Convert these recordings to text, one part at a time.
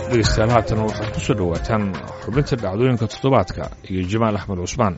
dhegeystayaal haatan waxaad ku soo dhowaataan xubinta dhacdooyinka toddobaadka iyo jamaal axmed cusmaan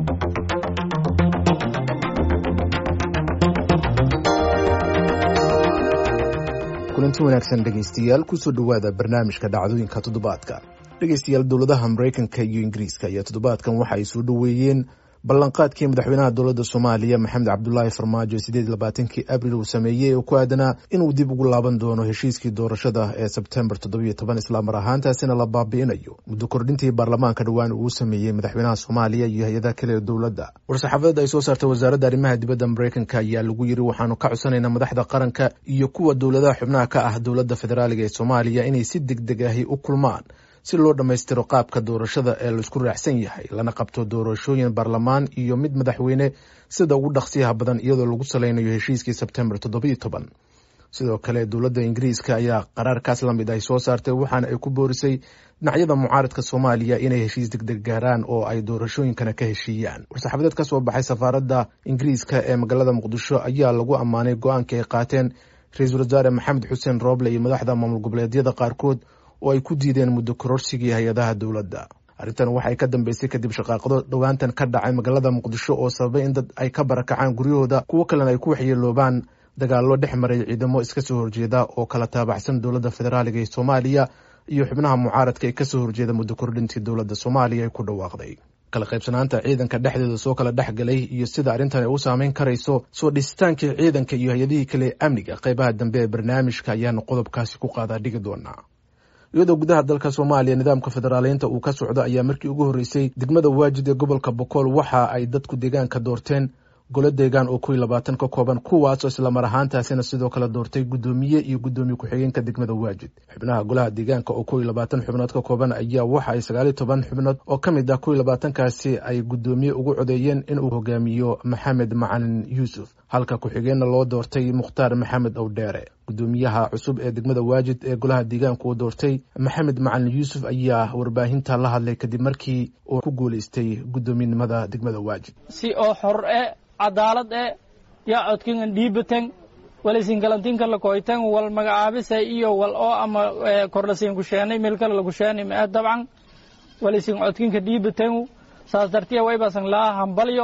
kulanti wanaagsan dhegaystayaal kusoo dhowaada barnaamijka dhacdooyinka toddobaadka dhegaystayaal dowladaha maraykanka iyo ingiriiska ayaa toddobaadkan waxa ay soo dhoweeyeen ballanqaadkii madaxweynaha dowladda soomaaliya maxamed cabdulaahi farmaajo sideed labaatankii abril uu sameeyey oo ku aadanaa inuu dib ugu laaban doono heshiiskii doorashada ee sebtembar toddobiyo toban islaamar ahaantaasina la baabi'inayo muddo kordhintii baarlamaanka dhowaan uu sameeyey madaxweynaha soomaaliya iyo hay-adaha kale ee dowladda war-saxaafadeed ay soo saartay wasaaradda arrimaha dibadda maraykanka ayaa lagu yiri waxaanu ka codsanaynaa madaxda qaranka iyo kuwa dowladaha xubnaha ka ah dowladda federaaliga ee soomaaliya inay si deg deg ahi u kulmaan si loo dhammaystiro qaabka doorashada ee laisku raacsan yahay lana qabto doorashooyin baarlamaan iyo mid madaxweyne sida ugu dhaqsiyaha badan iyadoo lagu salaynayo heshiiskii sebtembar toddobiyo toban sidoo kale dowladda ingiriiska ayaa qaraarkaas lamid ay soo saartay waxaana ay ku boorisay dhinacyada mucaaradka soomaaliya inay heshiis degdeg gaaraan oo ay doorashooyinkana ka heshiiyaan war-saxaafadeed ka soo baxay safaaradda ingiriiska ee magaalada muqdisho ayaa lagu ammaanay go-aankii ay qaateen ra-iisul wasaare maxamed xuseen rooble iyo madaxda maamul goboleedyada qaarkood oo ay ku diideen muddo kororsigii hay-adaha dowladda arrintan waxay ka dambeysay kadib shaqaaqado dhowaantan ka dhacay magaalada muqdisho oo sababay in dad ay ka barakacaan guryahooda kuwo kalena ay ku waxyeeloobaan dagaallo dhex maray ciidamo iska soo horjeeda oo kala taabacsan dowladda federaaliga ee soomaaliya iyo xubnaha mucaaradka ee kasoo horjeeda muddo kordhintii dowladda soomaaliya ay ku dhawaaqday kala qaybsanaanta ciidanka dhexdeeda soo kala dhex galay iyo sida arrintan ay u saameyn karayso soo dhisitaankii ciidanka iyo hay-adihii kale ee amniga qeybaha dambe ee barnaamijka ayaanu qodobkaasi ku qaadaa dhigi doonaa iyadoo gudaha dalka soomaaliya nidaamka federaaleynta uu ka socdo ayaa markii ugu horreysay degmada waajid ee gobolka bokool waxa ay dadku deegaanka doorteen golo deegaan oo kow iyo labaatan ka kooban kuwaasoo islamar ahaantaasina sidoo kale doortay guddoomiye iyo guddoomiye ku-xigeenka degmada waajid xubnaha golaha deegaanka oo kow iyo labaatan xubnood ka kooban ayaa waxa ay sagaaliyo toban xubnood oo ka mid ah kow iyo labaatankaasi ay guddoomiye ugu codeeyeen inuu hogaamiyo maxamed macalin yuusuf halka ku-xigeenna loo doortay mukhtaar maxamed owdheere guddoomiyaha cusub ee degmada waajid ee golaha deegaanka uu doortay maxamed macalin yuusuf ayaa warbaahinta la hadlay kadib markii uu ku guuleystay guddoominimada degmada waajid si oo xor e cadaalad e yaa codkingan dhiibatan walisin galantinka lakoytan wal magacaabisa iyo wal oo ama kordhasin kusheenay meel kale lakusheenay ma dabcan walisin codkinka dhiibatan saas dartiya waybasan laa hambalyo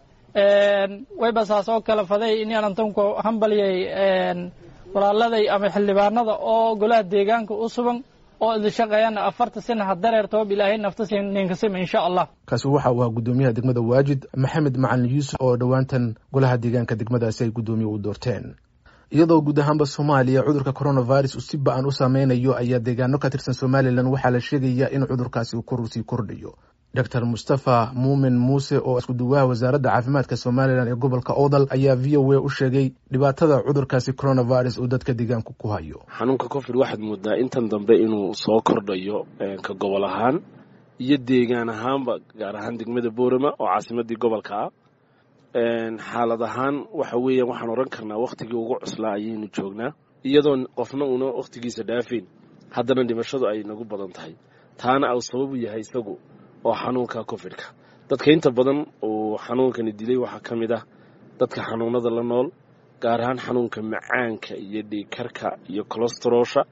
wayba saas oo kala faday in alantanku hambalyay walaaladay ama xildhibaanada oo golaha deegaanka u sugan oo idin shaqeeyana afarta sana ha dareertoob ilaahay nafta ninkasima insha allah kaasi waxa uu ahaa guddoomiyaha degmada waajid maxamed macalin yuusuf oo dhowaantan golaha deegaanka degmadaasi ay guddoomiye u doorteen iyadoo guud ahaanba soomaaliya cudurka coronavirus uu si ba-an u saameynayo ayaa deegaano ka tirsan somalilan waxaa la sheegayaa in cudurkaasi uu kor sii kordhayo doctor mustafa muumin muuse oo isku duwaha wasaaradda caafimaadka somalilan ee gobolka odal ayaa v o a u sheegay dhibaatada cudurkaasi coronavirus uu dadka deegaanku ku hayo xanuunka covid waxaad moodaa intan dambe inuu soo kordhayo ka gobol ahaan iyo deegaan ahaanba gaar ahaan degmada boorama oo caasimadii gobolka ah xaalad ahaan waxa weeyaan waxaan odhan karnaa wakhtigii ugu cuslaa ayaynu joognaa iyadoon qofna una wakhtigiisa dhaafeyn haddana dhimashadu ay nagu badan tahay taana au sababu yahay isagu oo xanuunka covidka dadka inta badan uu xanuunkani dilay waxaa ka mid ah dadka xanuunada la nool gaar ahaan xanuunka macaanka iyo dhiigkarka iyo colestarosha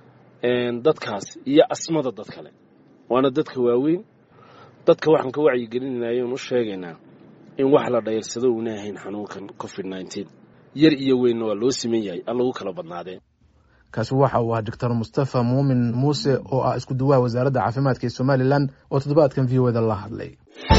dadkaas iyo asmada dad kale waana dadka waaweyn dadka waxaan ka wacyigelinayna oon u sheegaynaa in wax la dhayrsado uuna ahayn xanuunkan covid nneteen yar iyo weynna waa loo siman yahay aan lagu kala badnaadeen kaasi waxa uu ahaa doctor mustafa muumin muuse oo ah isku duwaha wasaaradda caafimaadka ee somalilan oo toddobaadkan v o da la hadlay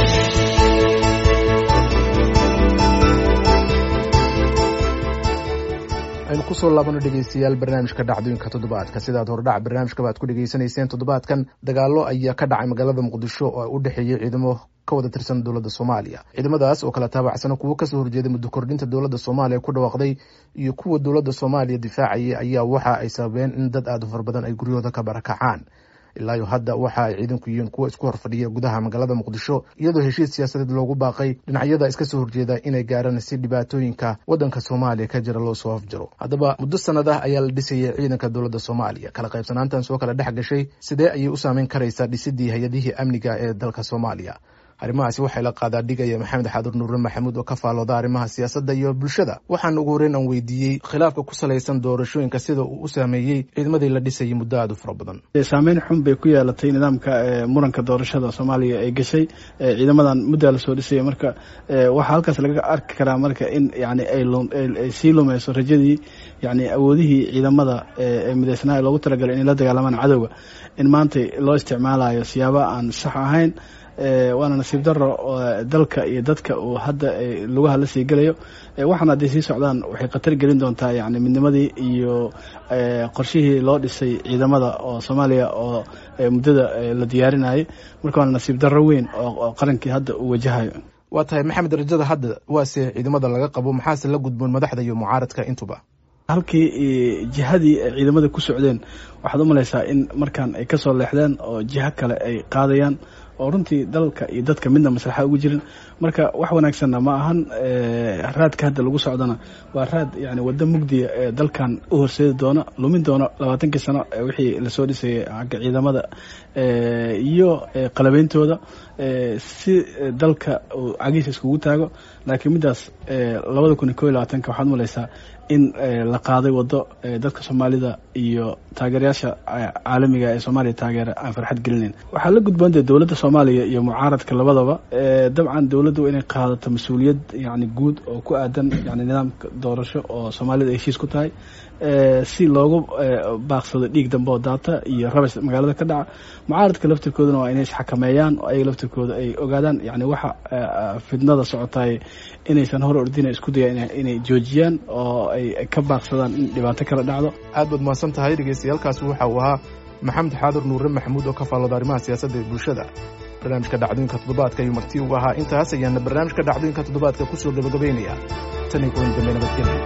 aynu kusoo laabano dhegeystayaal barnaamijka dhacdooyinka toddobaadka sidaad hordhac barnaamijkaba ad ku dhegeysanayseen toddobaadkan dagaalo ayaa ka dhacay magaalada muqdisho oo u dhexeeyey ciidamo ka wada tirsan dowladda soomaaliya ciidamadaas oo kala taabacsan kuwo kasoo horjeeday muddo kordhinta dowladda soomaaliya ku dhawaaqday iyo kuwa dowladda soomaaliya difaacayay ayaa waxa ay sababeen in dad aada u fara badan ay guryahooda ka barakacaan ilaayo hadda waxa ay ciidanku yihiin kuwa isku horfadhiya gudaha magaalada muqdisho iyadoo heshiis siyaasadeed loogu baaqay dhinacyada iska soo horjeeda inay gaaraan si dhibaatooyinka waddanka soomaaliya ka jira loo soo afjaro haddaba muddo sannadah ayaa la dhisayay ciidanka dowladda soomaaliya kala qaybsanaantan soo kala dhex gashay sidee ayay u saameyn karaysaa dhisidii hay-adihii amniga ee dalka soomaaliya arrimahaasi waxay la qaadaa dhigaya maxamed xadur nuure maxamuud oo ka faalooda arrimaha siyaasadda iyo bulshada waxaan ugu horreyn aan weydiiyey khilaafka ku salaysan doorashooyinka sida uu u saameeyey ciidamadii la dhisayay muddo aada u fara badan saameyn xun bay ku yeelatay nidaamka muranka doorashada soomaaliya ay gashay ciidamadan muddaa lasoo dhisaya marka waxaa halkaas laga arki karaa marka in yani ay sii lumeyso rajadii yani awoodihii ciidamada ee midaysnaa loogu talagalay inay la dagaalamaan cadowga in maanta loo isticmaalayo siyaaba aan sax ahayn waana nasiib daro dalka iyo dadka uu hadda lugaha la sii gelayo waxaana hadday sii socdaan waxay khatar gelin doontaa yani midnimadii iyo qorshihii loo dhisay ciidamada oo soomaaliya oo muddada la diyaarinayay marka waana nasiib daro weyn oo qarankii hadda uu wajahayo waa tahay maxamed rajada hadda waase ciidamada laga qabo maxaase la gudboon madaxda iyo mucaaradka intuba halkii jihadii ay ciidamada ku socdeen waxaad u malaysaa in markaan ay kasoo leexdeen oo jiho kale ay qaadayaan oo runtii dalka iyo dadka midna maslaxa ugu jirin marka wax wanaagsanna ma ahan raadka hadda lagu socdana waa raad yani waddo mugdiya ee dalkan u horseedi doona lumin doona labaatankii sano wixii lasoo dhisayay xagga ciidamada iyo qalabeyntooda si dalka uu cagiisa iskugu taago laakiin middaas labada kun iyo ko iyo labaatanka waxaad malaysaa in la qaaday waddo dadka soomaalida iyo taageerayaasha caalamiga ee soomaaliya taageera aan farxad gelinayn waxaa la gudboontae dowladda soomaaliya iyo mucaaradka labadaba dabcan dowladdu inay qaadato mas-uuliyad yani guud oo ku aadan yani nidaamka doorasho oo soomaalida ay heshiis ku tahay si loogu baaqsado dhiig dambe oo daata iyo rabas magaalada ka dhaca mucaaradka laftirkooduna waa inay isxakameeyaan oo ayaga laftirkooda ay ogaadaan yani waxa fidnada socotaay inaysan hor ordina isku dayaan inay joojiyaan oo ay ka baaqsadaan in dhibaato kala dhacdo aad baad mahadsan tahay dhegeystayaaalkaasi waxa uu ahaa maxamed xaadur nuure maxamuud oo ka faalooda arrimaha siyaasadda ee bulshada barnaamijka dhacdooyinka toddobaadka ayuu marti ugu ahaa intaas ayaana barnaamijka dhacdooyinka toddobaadka kusoo gabagabaynaya tan iyo kulan dambe nabadgelya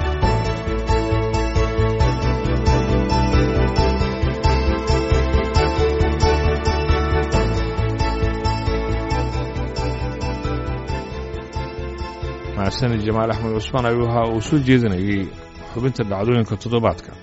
mahadsanid jamaal axmed cusmaan ayuu ahaa uu soo jeedinayay xubinta dhacdooyinka toddobaadka